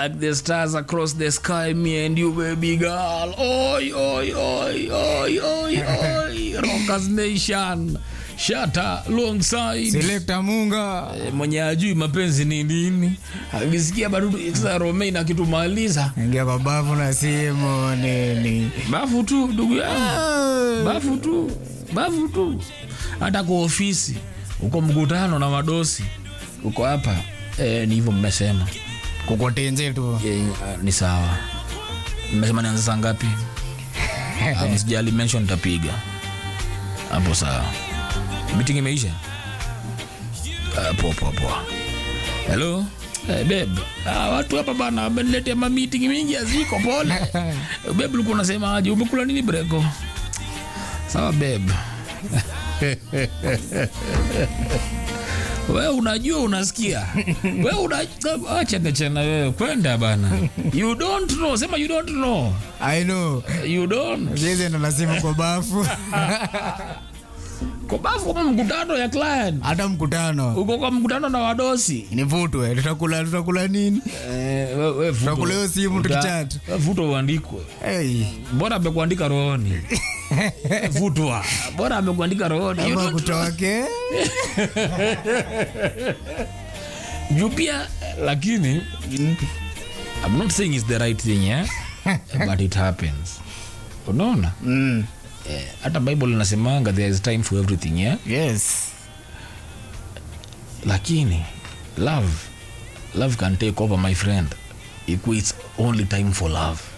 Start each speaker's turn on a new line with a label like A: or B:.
A: like the stars across the sky me and you baby girl oi oi oi oi oi oi rockers nation shata alongside
B: Selector Munga.
A: Eh, mwenye ajui mapenzi ni nini akisikia badudu sasa romain akitumaliza
B: Ingia kwa bafu na simu nini.
A: bafu tu ndugu yangu bafu tu bafu tu hata kwa ofisi uko mkutano na madosi uko hapa e, ni hivyo mmesema
B: Kukotenje tu.
A: e, ni sawa mmesema nianza saa ngapi Ah, msijali mention nitapiga hapo sawa meeting imeisha Ah, poa poa poa hello Hey, babe ah, watu hapa bana wameniletea ma meeting mingi aziko pole babe ulikuwa unasema aje umekula nini breko sawa babe wewe unajua unasikia wewe una acha ngachana wewe kwenda bana you don't know sema you don't know
B: I know.
A: you don't
B: Sisi ndo lazima kwa bafu.
A: kwa bafu kama mkutano ya client
B: Hata mkutano.
A: uko kwa mkutano na wadosi
B: Nivutwe. Tutakula tutakula nini?
A: eh, we, we vuto.
B: Tunakula hiyo simu
A: Uta-
B: tukichat.
A: we vuto uandikwe
B: Hey.
A: bora amekuandika rohoni vutwa bora amekuandika rohoni You
B: Ama
A: don't-
B: kutoke.
A: juu pia lakini I'm not saying it's the right thing yeah? but it happens unaona
B: Mm.
A: Eh, hata bible inasemanga there is time for everything yeah?
B: Yes.
A: lakini love love can take over my friend if it's only time for love